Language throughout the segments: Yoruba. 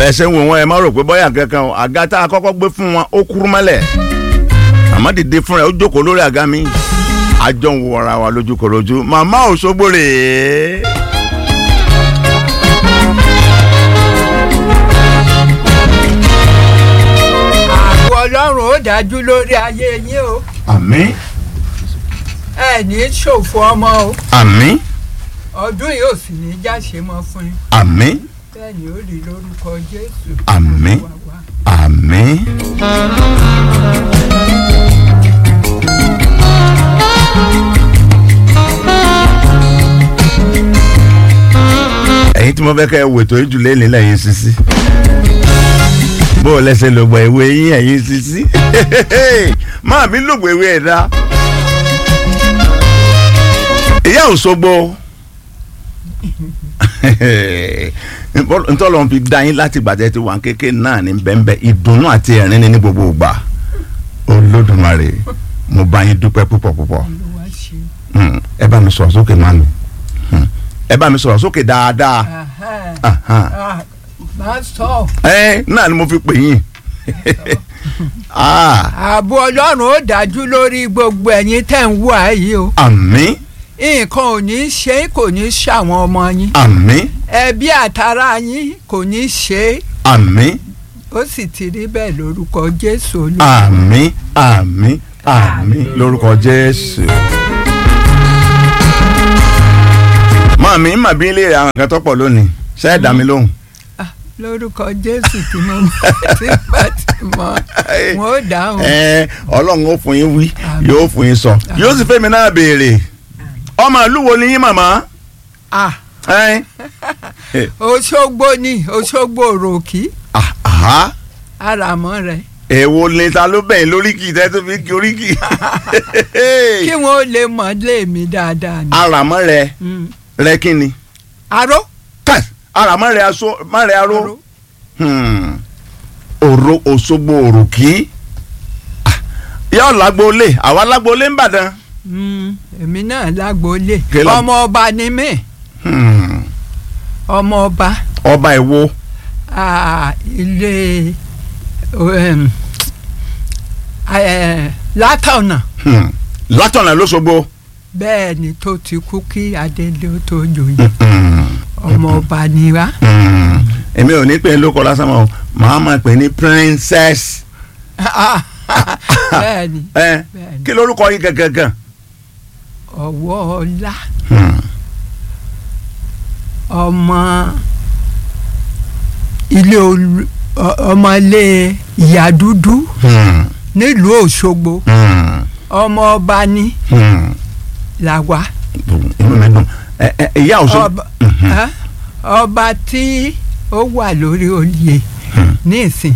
bẹ́ẹ̀ ṣe ń wò wọ́n ẹ má rò pé bọ́yà kankan o àga tá a kọ́kọ́ gbé fún wọn ó kúrú mọ́lẹ̀ àmọ́ dìde fúnra ẹ̀ ó jókòó lórí àga mi àjọ ń wo ara wa lójú kòròjú màmá Òṣogbo rèé. ààbò ọlọ́run ó dájú lórí ayé yín o àmín ẹ ní ṣòfò ọmọ o àmín ọdún yìí ò sì ní jáṣe mọ́ fún yín àmín bẹ́ẹ̀ ni ó rí lórúkọ jésù Àmín. Olúwa wa. àmín. ẹ̀yin tí mo fẹ́ kẹ́ ẹ wètò ìjùlẹ̀ nílẹ̀ yín sisi bó o lẹ́sẹ̀ ló gbọ́ ìwé yín ẹ̀yin sisi máa mi lògbò ìwé ẹ̀ dá ìyá Òṣogbo ntọ́lọ́ fi dá yín láti gbàtẹ́ ti wà kékeré náà ní bẹ́ẹ̀nbẹ́ ìdùnnú àti ẹ̀rín ní ní gbogbo ìgbà Olódùmarè mo bá yín dúpẹ́ púpọ̀ púpọ̀ Olúwa ṣe. Hmm, ẹ bá mi sọ̀rọ̀ sókè mami Hmm, ẹ bá mi sọ̀rọ̀ sókè dáadáa Ahán. Ahán. Ah, máa sọ ẹ náà ni mo fi pè yín Ah, ààbò ọlọ́run ó dájú lórí gbogbo ẹ̀yin tẹ̀ ń wà yìí o àmín nǹkan ò ní ṣe é kò ní ṣàwọn ọmọ yín àmín ẹbí àtàrà yín kò ní ṣe é àmín ó sì ti rí bẹ́ẹ̀ lórúkọ jésù olúwa. àmín àmín àmín lórúkọ Jésù. màmí màbí ilé àwọn nǹkan tó pọ̀ lónìí ṣe é dá mi lóhùn. Ah, lórúkọ jésù tí mo tí bá ti mọ wọn ó dáhùn. ẹ ọlọ́run ó fún yín wí Àmín. yóò fún yín sọ yóò sì fẹ́mi náà béèrè ọmọ ìlú wo ni yín màmá. Ah, ẹ òṣogbo ni òṣogbo òròkì ah, aha àràmọ́ rẹ̀ èwo ni ta ló bẹ̀yìn lóríkì tẹ́ tó fi kí oríkì. kí wọn ó lè mọ̀ lé mi dáadáa ni. aramọ rẹ Mm. rẹ kí ni aró kai aramọ rẹ aso má rẹ aró aró Hmm. òro Òṣogbo òròkì Ah, yóò lágbóolé àwa lágbóolé ń bàdàn. Mm, èmi náà lágbóolé Kí ló- ọmọ ọba ni mí Hmm. ọmọ ọba ọba ìwo ah, ilé um, eh, látọ̀nà Hmm. látọ̀nà lóṣogbo. bẹ́ẹ̀ ni tó ti kú kí adélé ó tó joyè Hmm. ọmọ ọba ni wá. Hmm. èmi ò ní pè é lóko lásán mọ́ o màá máa pè é ní princess. bẹ́ẹ̀ ni ẹ bẹ́ẹ̀ ni kí lórúkọ yín gangan. ọwọ́ ọlá Hmm. ọmọ ilé olú ọ- ọmọ ilé ìyá dúdú Hmm. nílùú Òṣogbo Hmm. ọmọ ọba ni Hmm. làwa inú mi dùn ẹ ẹ ìyá Òṣogbo. ọba ẹ, ọba tí ó wà lórí oyè nísìn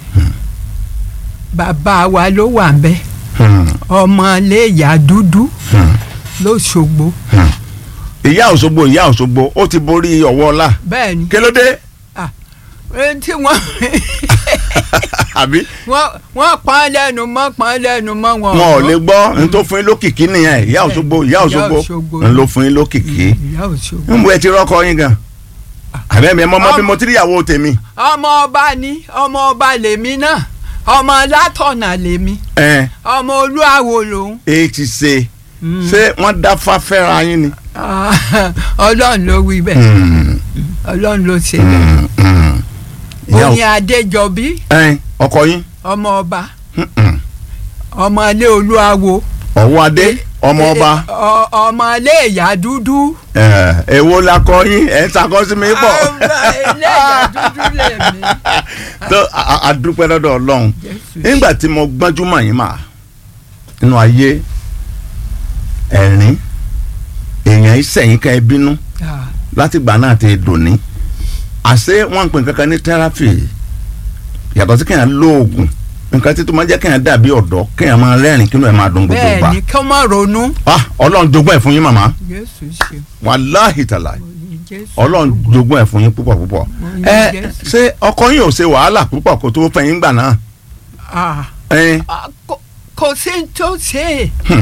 bàbá wa ló wà ń bẹ Hmm. ọmọ ilé ìyá dúdú Hmm. lóṣogbo ìyá Òṣogbo ìyá Òṣogbo ó ti borí ọwọ́ ọlá bẹ́ẹ̀ ni kí ló dé ẹni tí wọ́n àbí wọ́n wọ́n pọ́n lẹ́nu mọ́ pọ́n lẹ́nu mọ́ wọn. wọn ò lè gbọ́ n tó fún yín lókìkí nìyẹn ìyá Òṣogbo ìyá Ìyá Òṣogbo Òṣogbo. n ló fún yín lókìkí ìyá Òṣogbo. ń bu ẹ ti rọ́kọ yín gan àbẹ́mi ẹ mọ́ mọ́ bí Ọmọ- mo ti rí ìyàwó tèmi ọmọ ọba ni ọmọ ọba lèmi náà ọmọ látọ̀nà lèmi ẹ ọmọ olúwawo lòun. ẹ ti ṣe Mm. ṣé wọ́n dá fáfẹ́ra yín ni. Ah, ọlọ́run ló wí bẹ́ẹ̀ Hmm. ọlọ́run ló ṣe bẹ́ẹ̀. Hmm. Hmm. ìyá oyin adéjọbí ẹ ọkọ yín ọmọ ọba Hmm. ọmọ ilé olúwawo ọwọ́ adé ọmọ ọba ọ- ọmọ ilé ìyá dúdú. ẹ èwo la kọ yín ẹ ń sakọ sí mi pọ̀. ọmọ ilé ìyá dúdú lèmi. tó a- a- a dúpẹ́ lọ́dọ̀ ọlọ́run Jésù nígbà tí mo gbọ́njú mọ̀ yín mà nínú ayé ẹ̀rín èèyàn ìsẹ̀yìn ká ẹ bínú Ah, látìgbà náà ti dòní àṣé wọ́n ń pè kankan ní tẹ́ráfì yàtọ̀ sí kéèyàn lóògùn nǹkan tí tó máa jẹ́ kéèyàn dàbí ọ̀dọ́ kéèyàn máa rẹ́rìn kínú ẹ̀ máa dùn gbogbo bẹ́ẹ̀ gbà ni kí wọ́n má ronú. ah ọlọ́run jogún ẹ̀ fún yín màmá Jésù ṣe wàláhì tàlà oyin Jésù. ọlọ́run jogún ẹ̀ fún yín púpọ̀ púpọ̀ Oyin ẹ Jésù. ṣé ọkọ yín ò ṣe wàhálà púpọ̀ kó tó fẹ́ yín gbà náà Ah, ẹ ah, kò- kò sí ní tó ṣe é. hmm,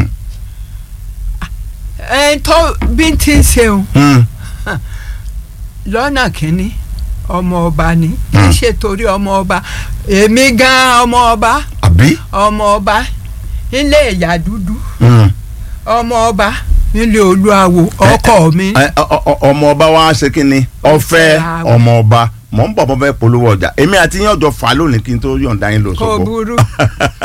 ẹ tó bí n ti ń ṣeun hmm, lọ́nà kínní ọmọ ọba ni kì í ṣe torí ọmọ ọba èmi gan ọmọ ọba àbí. ọmọ ọba nílé ìyá dúdú Mm. ọmọ ọba nílé olúawo ọkọ mi Ẹ, ọ- ọ- ọ- ọmọ ọba wa ṣe kí ni ọfẹ Ọfẹ́ ọmọ ọba mọ̀ ń bọ̀ bọ́ fẹ́ polówó ọjà èmi àti yín ọjọ́ fà lónìí kí n tó yọ̀ǹda yín lọ kò sọ́kò. burú